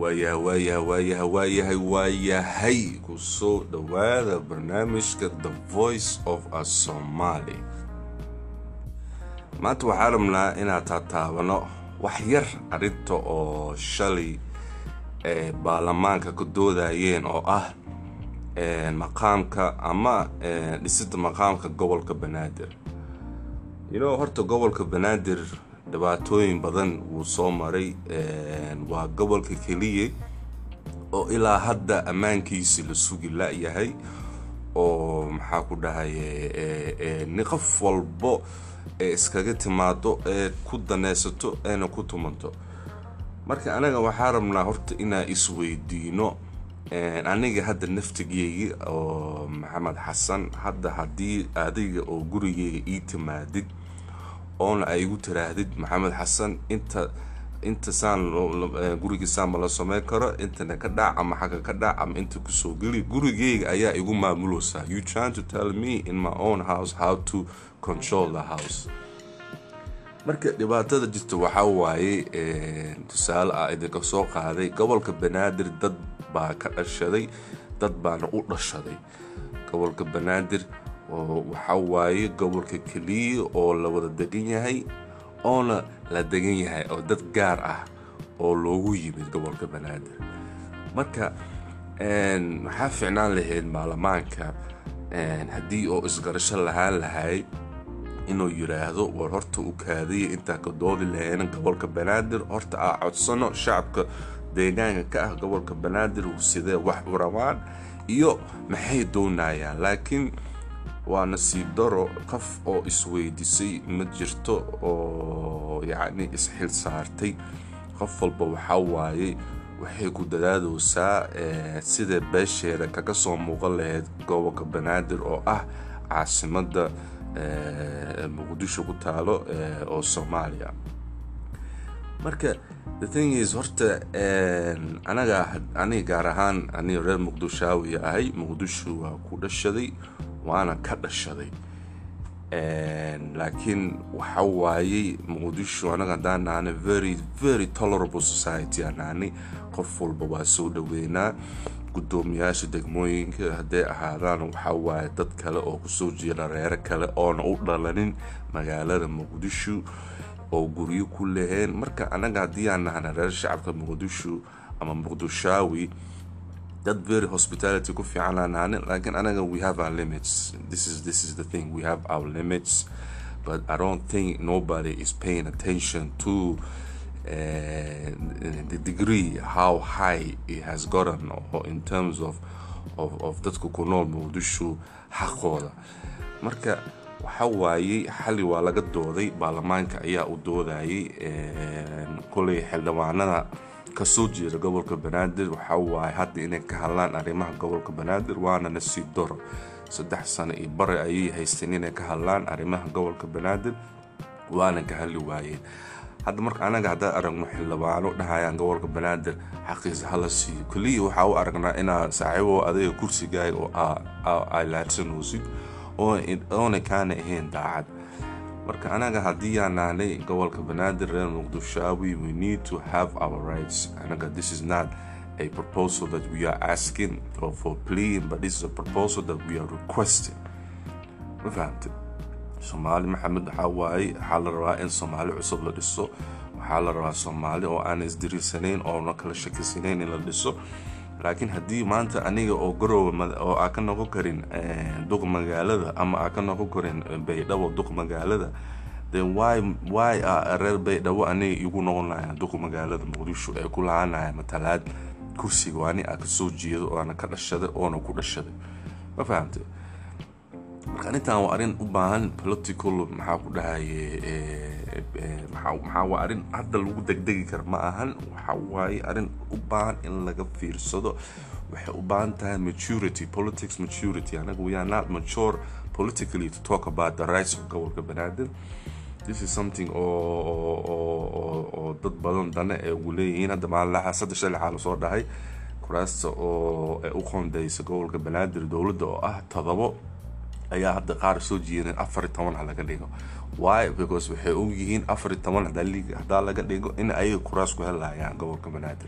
waayahay waayahay waayahay waayahay waayahay ku soo dhowaada barnaamijka the voice of a somaali maanta waxaa rabnaa inaad taataabano wax yar arrinta oo shalay ee baarlamaanka ka doodayeen oo ah maqaamka ama dhisida maqaamka gobolka banaadir ino horta gobolka banaadir dhibaatooyin badan wuu soo maray waa gobolka keliya oo ilaa hadda ammaankiisi la sugi la-yahay oo maxaa ku dhahay ni qof walbo ee iskaga timaado ee ku danaysato eena ku tumanto marka anaga waxaa rabnaa horta inaan isweydiino aniga hadda naftigeyga oo maxamed xasan hadda haddii adiga oo gurigeyga ii timaadid oona ay igu tiraahdid maxamed xasan inta inta saan guriga saan ma la sameyn karo intana ka dhac ama xagga ka dhac ama inta kusoo geli gurigeyga ayaa igu maamuleysaa you trying to tell me in my own house how to control the house marka dhibaatada jirta waxaa waaye tusaale ah idinka soo qaaday gobolka banaadir dad baa ka dhashaday dad baana u dhashaday gobolka banaadir oo waxaa waaye gobolka keliya oo la wada degan yahay oona la degan yahay oo dad gaar ah oo loogu yimid gobolka banaadir marka waxaa ficnaan lahayd baarlamaanka haddii oo isgarasho lahaan lahay inuu yiraahdo war horta u kaadaya intaan ka doodi lahayna gobolka banaadir horta aa codsano shacabka deegaanka ka ah gobolka banaadir sidee wax u rabaan iyo maxay doonayaan laakiin waa nasiib daro qof oo isweydisay ma jirto oo yacni isxil saartay qof walba waxaa waaye waxay ku dadaadaysaa sida beesheeda kaga soo muuqan lahayd gobolka banaadir oo ah caasimadda muqdisho ku taalo oo soomaaliya marka the thing is horta anaga aniga gaar ahaan aniga reer muqdishaawi ahay muqdisho waa ku dhashaday waana ka dhashaday laakiin waxa waayey muqdisho anaga haddaan nahana very very tolerable society aan nahani qof walba waa soo dhaweynaa gudoomiyaasha degmooyinka hadday ahaadaan waxaa waaye dad kale oo kusoo jeeda reero kale oona u dhalanin magaalada muqdisho oo guryo ku laheen marka anaga haddii aan nahana reer shacabka muqdisho ama muqdishaawi dad very hospitality ku fiican aan nahani laakiin anaga we have our limits this is this is the thing we have our limits but i don't think nobody is paying attention to uh, the degree how high it has gotten or in terms of of, of dadka ku nool muqdisho xaqooda marka waxa waayey xali waa laga dooday baarlamaanka ayaa u doodayay koley xildhibaanada kasoo jeeda gobolka banaadir waxaa waaye hadda inay ka hadlaan arrimaha gobolka banaadir waana nasiib doro saddex sano iyo bare ayay haysteen inay ka hadlaan arrimaha gobolka banaadir waana ka hadli waayeen hadda marka anaga haddaan aragno xildhibaano dhahayaan gobolka banaadir xaqiisa hala siiyo keliya waxaa u aragnaa inaa saaxiibo adayga kursigaaga oo ay laadsanoosid oona kaana ahayn daacad marka anaga haddii aan nahnay gobolka banaadir reer muqdishaawi we need to have our rights anaga this is not a proposal that we are asking or for pleading but this is a proposal that we are requesting ma fahamtay soomaali maxamed waxaa waaye waxaa la rabaa in soomaali cusub la dhiso waxaa la rabaa soomaali oo aan isdiriirsanayn oona kala shakisanayn in la dhiso laakiin haddii maanta aniga oo garooba oo aa ka noqon karin duq magaalada ama aa ka noqon karin baydhabo duq magaalada then why why a reer baydhabo aniga igu noqonaya duq magaalada muqdisho ee ku lahaanaya matalaad kursiga waa ani aa kasoo jeedo oona ka dhashaday oona ku dhashaday ma fahamtay marka arrintan waa arrin u baahan political maxaa ku dhahaye maxaa waa arrin hadda lagu degdegi kara ma ahan waxa waaye arrin u baahan in laga fiirsado waxay u baahan tahay maturity politics maturity anaga we are not mature politically to talk about the rights of gobolka banaadir this is something oo dad badan dane ee ugu leeyihiin hadda maalinlaha saddex shalay xaa lasoo dhahay kuraasta oo u qoondeysa gobolka banaadir dowladda oo ah todobo ayaa hadda qaar soo jeedeen afar iyo toban ha laga dhigo why because waxay ogyihiin afar iyo toban hadaa laga dhigo in ayaga kuraas ku helayaan gobolka banaadir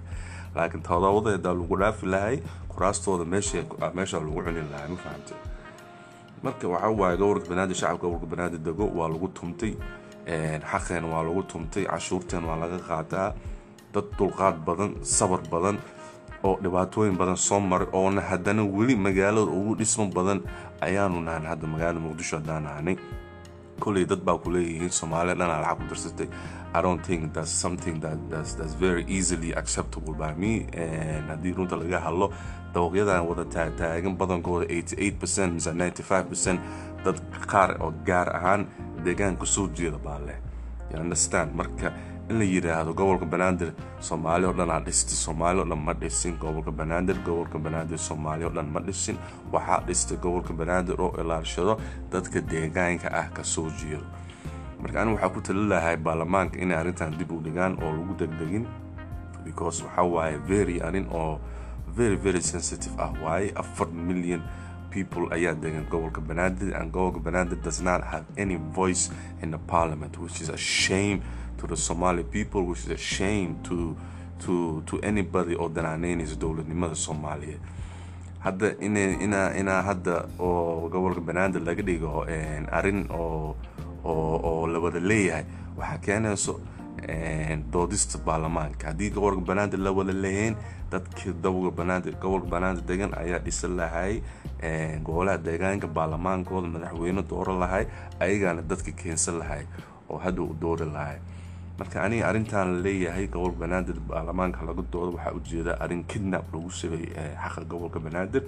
laakiin todobadeeda lagu dhaafi lahay kuraastooda meesha meesha lagu cuni lahay ma fahamtay marka waxaa waaye gobolka banaadir shacabka gobolka banaadir dego waa lagu tumtay xaqeen waa lagu tumtay cashuurteen waa laga qaataa dad dulqaad badan sabar badan oo dhibaatooyin badan soo maray oona haddana weli magaalada ugu dhismo badan ayaanu nahan hadda magaalada muqdisho haddaan nahanay koley dad baa ku leeyihiin soomaaliya dhanaa lacag ku darsatay i don't think that's something that that's, that's very easily acceptable by me haddii runta laga hadlo dawaqyadan wada taagtaagan badankooda 88 percent mise 95 percent dad qaar oo gaar ahaan deegaanka soo jeeda baa leh you understand marka in la yidhaahdo gobolka banaadir soomaali o dhan aa dhistay soomaali o dhan ma dhisin gobolka banaadir gobolka banaadir soomaali o dhan ma dhisin waxaa dhistay gobolka banaadir oo ilaashado dadka deegaanka ah kasoo jeedo marka anigu waxaa ku tali lahay baarlamaanka inay arrintan dib u dhigaan oo lagu degdegin because waxaa waaye very arrin oo very very sensitive ah waaye afar million people ayaa degan gobolka banaadir and gobolka banaadir does not have any voice in the parliament which is a shame to the Somali people, which is a shame to to to anybody oo danaaneynaysa dowladnimada soomaaliyeed hadda ina ina inaa hadda oo gobolka banaadir laga dhigo arrin oo oo oo la wada leeyahay waxaa keenayso doodista baarlamaanka haddii gobolka banaadir la wada leeyahin dadkii gobolka banaadir gobolka banaadir degan ayaa dhisan lahay golaha deegaanka baarlamaankooda madaxweyne dooro lahay ayagaana dadka keensan lahay oo hadda u doori lahay marka aniga arrintan la leeyahay gobolka banaadir baarlamaanka laga doodo waxaa ujeeda arrin kidnap lagu sameeyey xaqa gobolka banaadir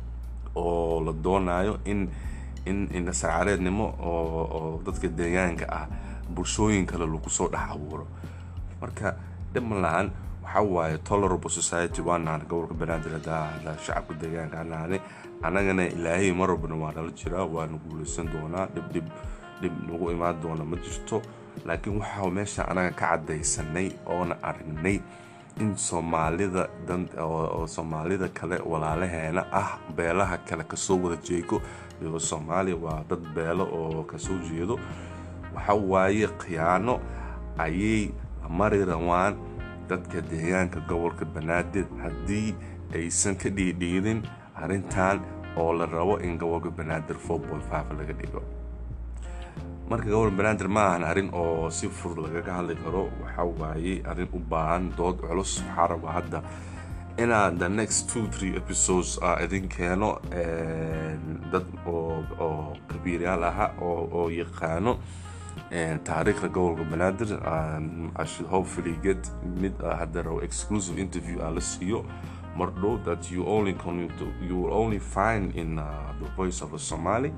oo la doonayo in in indhasacaareednimo oo oo dadka deegaanka ah bulshooyin kale lagu soo dhex abuuro marka dhiman lahan waxaa waaye tolerable society waa nahanay gobolka banaadir haddaa shacabka deegaanka nahanay annagana ilaahay marwalbana waa nala jiraa waana guuleysan doonaa dhib dhib dhib nagu imaan doona ma jirto laakiin waxaa meesha anaga ka cadaysanay oona aragnay in soomaalida oo soomaalida kale walaalaheena ah beelaha kale kasoo wada jeego iyo soomaaliya waa dad beelo oo kasoo jeedo waxa waaye khiyaano ayay mari rawaan dadka deegaanka gobolka banaadir haddii aysan ka dhiidhiidin arrintan oo la rabo in gobolka banaadir laga dhigo marka gobol banaadir ma ahan arrin oo si fudud lagaga hadli karo waxa waaye arrin u baahan dood culus waxaa raba hadda inaa the next two three episodes a idin keeno dad oo oo kabiiryaal aha oo oo yaqaano taariikhda gobolka banaadir i should hopefully get mid hadda rabo exclusive interview aan la siiyo mar dhow that you only can you will only find in uh, the voice of a somali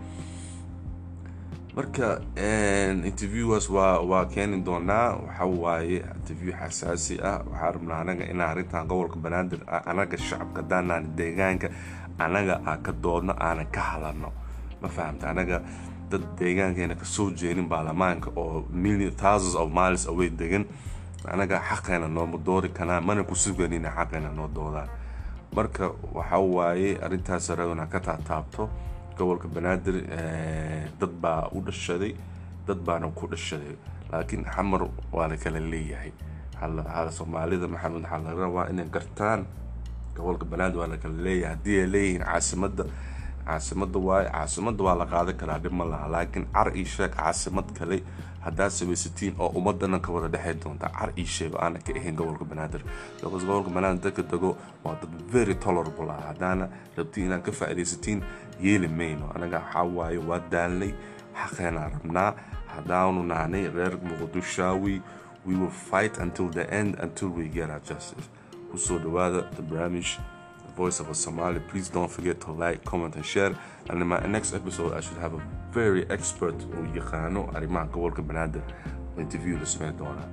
marka interviewas waa waa keeni doonaa waxa waaye interview xasaasi ah waxaa rabnaa anaga inaa arrintan gobolka banaadir anaga shacabka daanaan deegaanka anaga aa ka doodno aanan ka hadlano ma fahamta anaga dad deegaankeena kasoo jeedin baarlamaanka oo million thousands of miles away degan anaga xaqeena nooma doori kanaa mana ku suganina xaqeena noo doodaan marka waxa waaye arrintaas rabana ka taataabto gobolka banaadir dad baa u dhashaday dad baana ku dhashaday laakiin xamar waa la kala leeyahay soomaalida maxamed waxaa laga rabaa inay gartaan gobolka banaadir waa la kala leeyahay haddii ay leeyihiin caasimada caasimada waaye caasimada waa la qaadan karaa dhib ma laha laakiin car ii sheeg caasimad kale haddaad samaysatiin oo ummadana ka wada dhexey doonta car ii sheeg aana ka ahayn gobolka banaadir because gobolka banaadir dadka dego waa dad very tolerable ah haddaana rabtiin inaad ka faa'iidaysatiin yeeli mayno anaga waxaa waaye waa daalnay xaqeenaa rabnaa haddaanu nahnay reer muqdishaawi we will fight until the end until we get our justice kusoo dhawaada the barnaamij voice of a Somali. Please don't forget to like, comment, and share. And in my next episode, I should have a very expert on Yaqano Arima Gobolka Banada interview this man Donna.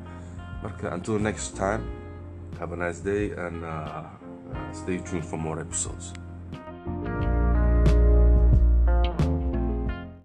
Until next time, have a nice day and uh, uh, stay tuned for more episodes.